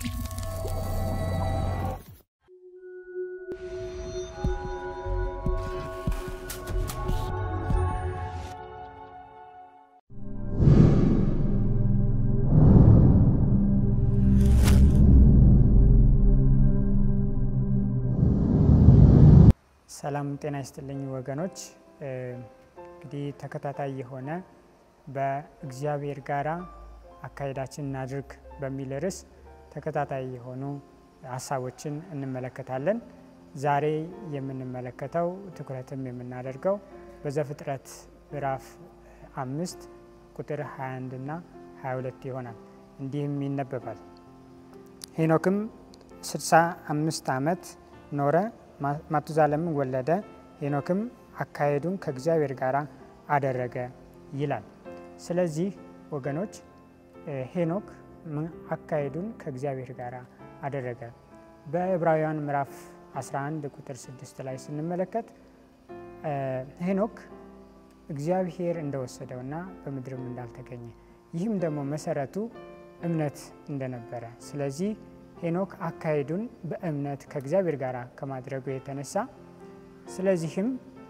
ሰላም ጤና ይስጥልኝ ወገኖች። እንግዲህ ተከታታይ የሆነ በእግዚአብሔር ጋራ አካሄዳችን እናድርግ በሚል ርዕስ ተከታታይ የሆኑ ሀሳቦችን እንመለከታለን። ዛሬ የምንመለከተው ትኩረትም የምናደርገው በዘፍጥረት ምዕራፍ አምስት ቁጥር 21 እና 22 ይሆናል። እንዲህም ይነበባል። ሄኖክም 65 ዓመት ኖረ፣ ማቱዛለምን ወለደ። ሄኖክም አካሄዱን ከእግዚአብሔር ጋር አደረገ ይላል። ስለዚህ ወገኖች ሄኖክ አካሄዱን ከእግዚአብሔር ጋር አደረገ። በዕብራውያን ምዕራፍ 11 ቁጥር 6 ላይ ስንመለከት ሄኖክ እግዚአብሔር እንደወሰደውና በምድርም እንዳልተገኘ ይህም ደግሞ መሰረቱ እምነት እንደነበረ ስለዚህ ሄኖክ አካሄዱን በእምነት ከእግዚአብሔር ጋር ከማድረጉ የተነሳ ስለዚህም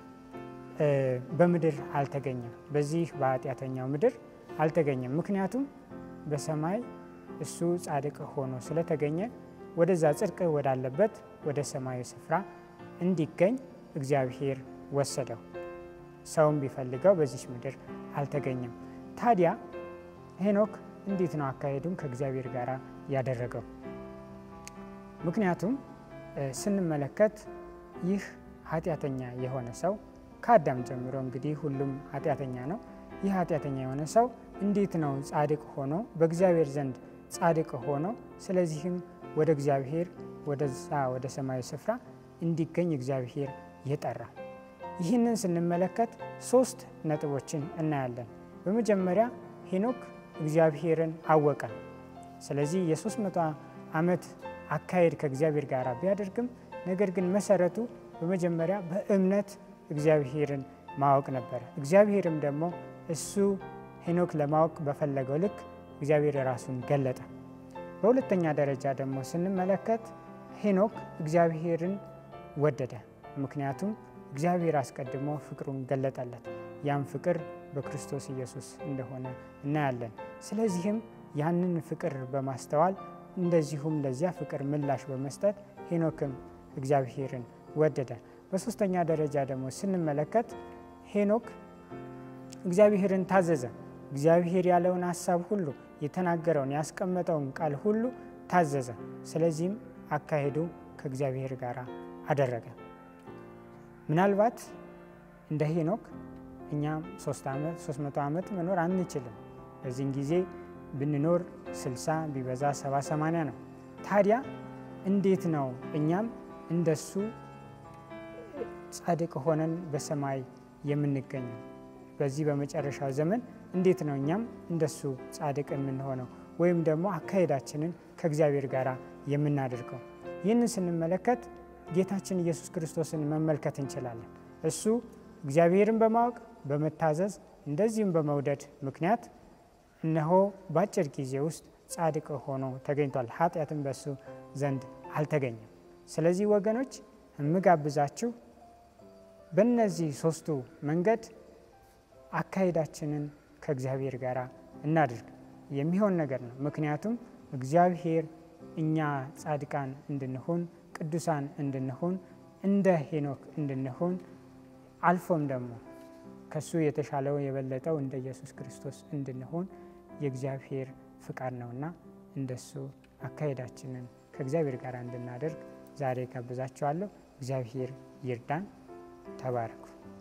በምድር አልተገኘም። በዚህ በኃጢአተኛው ምድር አልተገኘም። ምክንያቱም በሰማይ እሱ ጻድቅ ሆኖ ስለተገኘ ወደዛ ጽድቅ ወዳለበት ወደ ሰማያዊ ስፍራ እንዲገኝ እግዚአብሔር ወሰደው። ሰውም ቢፈልገው በዚች ምድር አልተገኘም። ታዲያ ሄኖክ እንዴት ነው አካሄዱን ከእግዚአብሔር ጋር ያደረገው? ምክንያቱም ስንመለከት ይህ ኃጢአተኛ የሆነ ሰው ከአዳም ጀምሮ እንግዲህ ሁሉም ኃጢአተኛ ነው። ይህ ኃጢአተኛ የሆነ ሰው እንዴት ነው ጻድቅ ሆኖ በእግዚአብሔር ዘንድ ጻድቅ ሆኖ ስለዚህም ወደ እግዚአብሔር ወደዛ ወደ ሰማያዊ ስፍራ እንዲገኝ እግዚአብሔር የጠራ? ይህንን ስንመለከት ሶስት ነጥቦችን እናያለን። በመጀመሪያ ሄኖክ እግዚአብሔርን አወቀ። ስለዚህ የሶስት መቶ ዓመት አካሄድ ከእግዚአብሔር ጋር ቢያደርግም ነገር ግን መሰረቱ በመጀመሪያ በእምነት እግዚአብሔርን ማወቅ ነበረ። እግዚአብሔርም ደግሞ እሱ ሄኖክ ለማወቅ በፈለገው ልክ እግዚአብሔር ራሱን ገለጠ። በሁለተኛ ደረጃ ደግሞ ስንመለከት ሄኖክ እግዚአብሔርን ወደደ። ምክንያቱም እግዚአብሔር አስቀድሞ ፍቅሩን ገለጠለት። ያም ፍቅር በክርስቶስ ኢየሱስ እንደሆነ እናያለን። ስለዚህም ያንን ፍቅር በማስተዋል እንደዚሁም ለዚያ ፍቅር ምላሽ በመስጠት ሄኖክም እግዚአብሔርን ወደደ። በሶስተኛ ደረጃ ደግሞ ስንመለከት ሄኖክ እግዚአብሔርን ታዘዘ። እግዚአብሔር ያለውን ሀሳብ ሁሉ የተናገረውን ያስቀመጠውን ቃል ሁሉ ታዘዘ። ስለዚህም አካሄዱ ከእግዚአብሔር ጋር አደረገ። ምናልባት እንደ ሄኖክ እኛም ሶስት መቶ ዓመት መኖር አንችልም። በዚህን ጊዜ ብንኖር ስልሳ ቢበዛ ሰባ ሰማንያ ነው። ታዲያ እንዴት ነው እኛም እንደሱ ጻድቅ ሆነን በሰማይ የምንገኘው? በዚህ በመጨረሻው ዘመን እንዴት ነው እኛም እንደሱ ጻድቅ የምንሆነው ወይም ደግሞ አካሄዳችንን ከእግዚአብሔር ጋር የምናደርገው? ይህንን ስንመለከት ጌታችን ኢየሱስ ክርስቶስን መመልከት እንችላለን። እሱ እግዚአብሔርን በማወቅ በመታዘዝ እንደዚህም በመውደድ ምክንያት እነሆ በአጭር ጊዜ ውስጥ ጻድቅ ሆኖ ተገኝቷል። ኃጢአትም በሱ ዘንድ አልተገኘም። ስለዚህ ወገኖች የምጋብዛችሁ በእነዚህ ሶስቱ መንገድ አካሄዳችንን ከእግዚአብሔር ጋር እናድርግ። የሚሆን ነገር ነው። ምክንያቱም እግዚአብሔር እኛ ጻድቃን እንድንሆን ቅዱሳን እንድንሆን እንደ ሄኖክ እንድንሆን አልፎም ደግሞ ከሱ የተሻለው የበለጠው እንደ ኢየሱስ ክርስቶስ እንድንሆን የእግዚአብሔር ፍቃድ ነውና እንደሱ አካሄዳችንን ከእግዚአብሔር ጋር እንድናደርግ ዛሬ ጋብዛችኋለሁ። እግዚአብሔር ይርዳን። ተባረኩ።